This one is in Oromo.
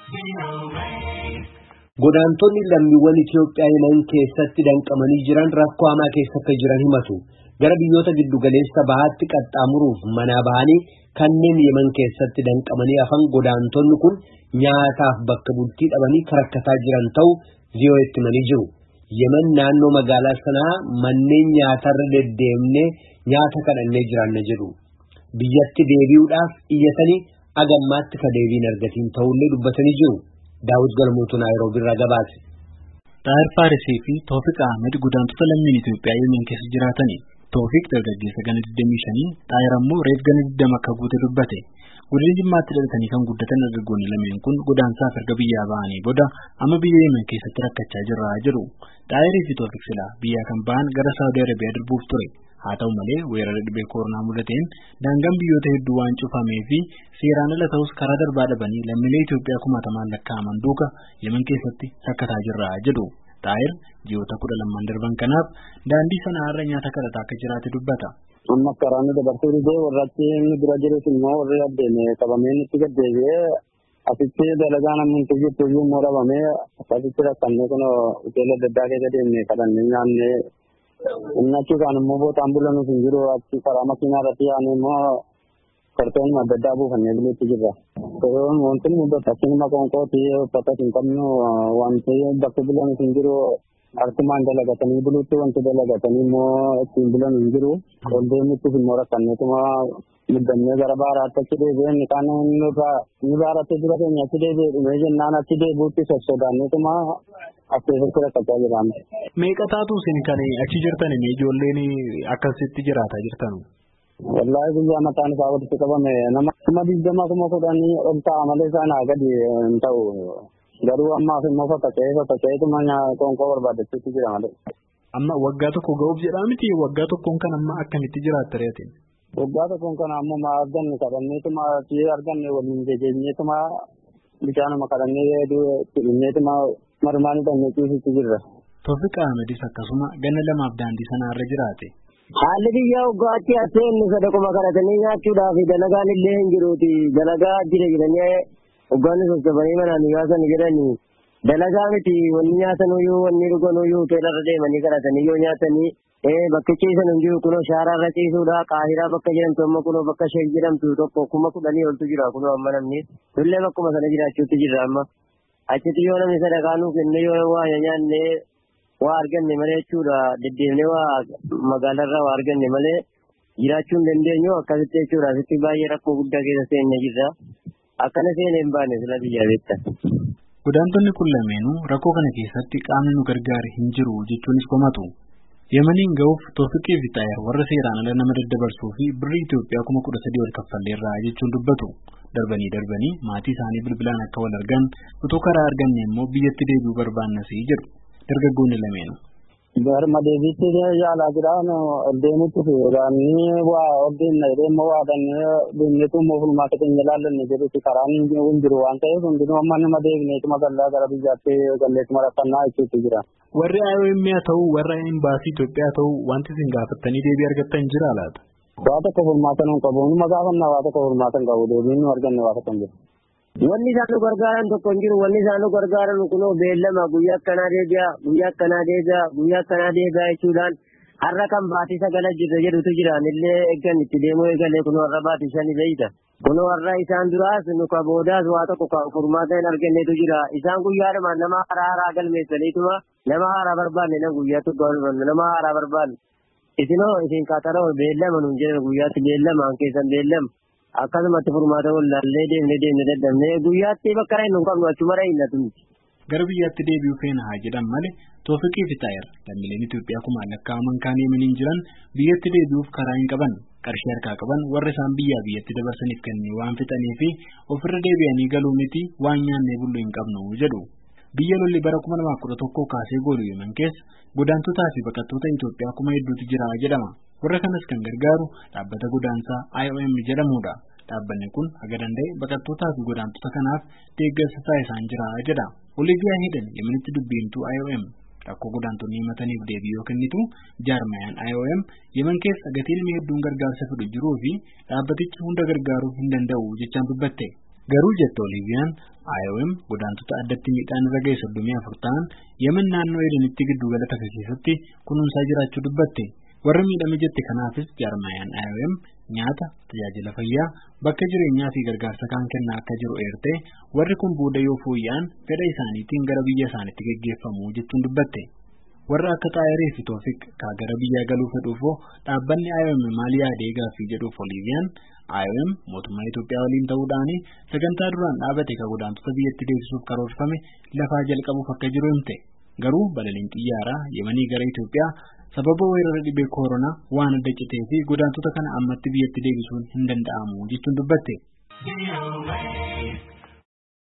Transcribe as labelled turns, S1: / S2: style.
S1: Godaantonni lammiiwwan Itoophiyaa Yemen keessatti danqamanii jiran rakkoo hamaa keessa akka jiran himatu. Gara biyyoota giddu galeessa bahaatti qaxxaamuruuf manaa bahanii kanneen Yemen keessatti danqamanii hafan godaantonni kun nyaataaf bakka bultii dhabanii rakkataa jiran ta'u VOA'tti himanii jiru. Yemen naannoo magaalaa sanaa manneen nyaatarra deddeemnee nyaata kadhannee jiraanna jedhu. Biyyatti deebi'uudhaaf iyyatanii agammaatti ka deebiin argatiin ta'ullee dubbatanii jiru. Daawud Galmootu Naayiroobii irraa gabaase.
S2: Xaahir Faarisii fi Toofiq Ahmed godaantota lammiin Itoophiyaa Yemen keessa jiraatani. Toofiq dargaggeessa gana 25 Xaahir ammoo reef gana 20 akka guute dubbate. Godina Jimmaatti dhalatanii kan guddatan dargaggoonni lameen kun godaansaaf erga biyyaa ba'anii booda amma biyya Yemen keessatti rakkachaa jirra jedhu. Xaahirii fi Toofiq silaa biyyaa kan ba'an gara Saawudii Arabiyaa darbuuf ture. Haa ta'u malee weerara dhibee koronaa mudateen daangaan biyyoota hedduu waan cufamee fi seeraan ala ta'us karaa darbaa dhabanii lammiilee Itoophiyaa kumaatamaan lakkaa'aman duuka Yemen keessatti rakkataa jirra jedhu. Xaahir ji'oota kudha lamaan darban kanaaf daandii sana irra nyaata kadhataa akka jiraate dubbata.
S3: Amma karaanni dabarsuu didee warra achi inni dura jirus immoo warri addeeme qabamee nutti gaddeebi'ee asitti dalagaa namni jirtu iyyuu immoo dhabamee akkasitti rakkannee kun hoteela adda addaa keessa deemnee kadhannee nyaannee inni achi kaan immoo bootaan bulanuuf hin jiru achi karaa makiinaa irratti yaa'anii immoo kartoonni adda addaa buufannee buluutti jirra. Wanti nu bakka maqaan kooti uffata hin qabnu wanti bakka bulanuuf hin jiru harkumaan dalagatanii buluutti wanti dalagatanii immoo ittiin bulan hin jiru. Ol deemutti immoo rakkanneetuma muddannee gara baaraatti achi deebi'een kaan inni baaratti dura keenya achi deebi'ee dhumee jennaan achi deebi'utti sossodaanneetuma as keessatti rakkachaa jiraam.
S2: Meeqa taatu isin kan achi jirtan ijoolleen akkasitti jiraataa jirtan?
S3: Wallaahi guyyaa mataan isaa walitti qabame nama kuma digdama kuma kudhanii ol ta'a malee isaan haa gadi hin ta'u. Garuu ammaaf immoo faffaca'ee faffaca'eetuma qoonqoo barbaadachuutti jira malee.
S2: Amma waggaa tokko ga'uuf jedhaa miti waggaa tokkoon kan amma akkamitti jiraatta reetiin?
S3: Waggaa tokkoon kan ammoo maa arganne kadhanneetuma fi arganne waliin jejeenyeetuma bishaanuma kadhannee dhimmeetuma marmaan hidhannee ciisitti jirra.
S2: Toofiq Ahmedis akkasuma ganna lamaaf daandii sana irra jiraate.
S4: Haalli biyya waggaatti aseen sadaquma kadhatanii nyaachuudhaaf dalagaan illee hin jiruuti. Dalagaa jira jedhanii waggaanni sosobanii manaan nyaasan jedhanii dalagaa miti wanni nyaatan uyyuu wanni dhugan uyyuu hoteelarra deemanii kadhatanii yoo nyaatanii bakka ciisan hin jiru kunoo shaaraarra ciisuudha qaahiraa bakka jedhamtu amma kunoo bakka sheek jedhamtu tokko kuma kudhanii oltu jira kunoo amma namni illee bakkuma sana jiraachuutti jirra amma achitti yoo namni sadaqaa nuuf kenne yoo waa nyaanne waa arganne malee jechuudha deddeemnee waa magaalarraa waa arganne malee jiraachuu hin dandeenyu akkasitti jechuudha asitti baay'ee rakkoo guddaa keessa seenne jirra akkana seenee hin baane sila biyyaa beektan.
S2: Godaantonni kun lameenuu rakkoo kana keessatti qaamni nu gargaare hin jiru jechuunis komatu. Yemaniin ga'uuf Toofiqii fi Xaayir warra seeraan ala nama daddabarsuu fi birrii Itoophiyaa kuma kudha sadii ol kaffalleerraa jechuun dubbatu. Darbanii darbanii maatii isaanii bilbilaan akka wal argan utuu karaa arganne immoo biyyatti deebi'uu barbaannasii jedhu dargaggoonni lameenuu.
S3: Garma deebiitti yaalaa jiraan deemutti fiigaanii waa oddeen deemma waadannee deemneetu immoo fulmaata keenya ilaallanne jedhutti karaan hin jiru waan ta'eef hundinuu amma nama deebineetuma gallaa gara biyyaatti galleetuma rakkannaa jechuutti jira.
S2: Warri IOM haa ta'u warra imbaasii Itoophiyaa haa ta'u wanti isin gaafattanii deebii argattan jira laata?
S3: Waa tokko fulmaata nu qabu numa gaafannaa waa tokko fulmaata hin qabu deebiin nu arganne waa tokko hin jiru.
S4: Wanni isaan nu gargaaran tokko hin jiru. Wanni isaan nu gargaaran kunoo beellama guyyaa akkanaa deebi'a, guyyaa akkanaa deebi'a, guyyaa akkanaa deebi'a jechuudhaan har'a kan baatii sagala jirra jedhutu jiraan illee eeggan itti deemuu eegalee kunoo har'a baatii shani beeyta. Kunoo har'a isaan duraas nu ka boodaas waa tokko kan furmaata hin arganneetu jira. Isaan guyyaadhuma nama haaraa haaraa galmeessaniituma nama haaraa barbaanne na guyyaa tokko nama haaraa barbaanne. Isinoo isin qaxaroo beellama nuun jedhan guyyaatti beellama keessan beellama. akkasumatti furmaata wallaallee deemnee deemnee dadhabnee guyyaatti bakka hin qabnu achuma rahinnatu miti.
S2: Gara biyyaatti deebi'uu feena haa jedhan malee Toofiqii fi Xaayir lammiileen Itoophiyaa kumaan lakkaa'aman kaan Yemeniin jiran biyyatti deebi'uuf karaa hin qaban qarshii harkaa qaban warra isaan biyyaa biyyatti dabarsaniif kennee waan fixanii fi ofirra deebi'anii galuu miti waan nyaannee bullu hin qabnu jedhu. Biyya lolli bara kuma lamaaf kudha tokkoo kaasee goolu Yemen keessa godaantotaa fi baqattoota Itoophiyaa kuma hedduutu jira jedhama. Warra kanas kan gargaaru dhaabbata godaansaa IOM jedhamudha. Dhaabbanni kun haga danda'e baqattootaa fi godaantota kanaaf deeggarsa taasisaa jira jedha. Oliiviyaa Hidhan Yemenitti dubbiimtuu IOM rakkoo godaantonni himataniif deebii yoo kennitu jaarmayaan IOM Yemen keessa gatii ilmi hedduun gargaarsa fedhu jiruu fi dhaabbatichi hunda gargaaruu hin danda'u jechaan dubbatte. Garuu jette Oliiviyaan IOM godaantota addatti miidhaan irra ga'e soddomii afur ta'an Yemen naannoo Edenitti giddu gala takka keessatti kunuunsaa jiraachuu dubbatte. Warra miidhame jette kanaafis jaarmayaan IOM nyaata, tajaajila fayyaa, bakka jireenyaa fi gargaarsa kaan kennaa akka jiru eertee warri kun booda yoo fooyya'an fedha isaaniitiin gara biyya isaaniitti geggeeffamu jechuun dubbatte. Warra akka Xaayirii fi Toofiq kaa gara biyyaa galuu fedhuufoo dhaabbanni IOM maal yaadee gaaffii jedhuuf Oliiviyaan IOM mootummaa Itoophiyaa waliin ta'uudhaan sagantaa duraan dhaabate kan godaantota biyyatti deebisuuf karoorfame lafaa jalqabuuf akka jiru himte. Garuu balaliin xiyyaaraa Yemanii gara Itoophiyaa sababa weerara dhibee koronaa waan adda citee fi godaantota kana ammatti biyyatti deebisuun hin danda'amu jechuun dubbatte.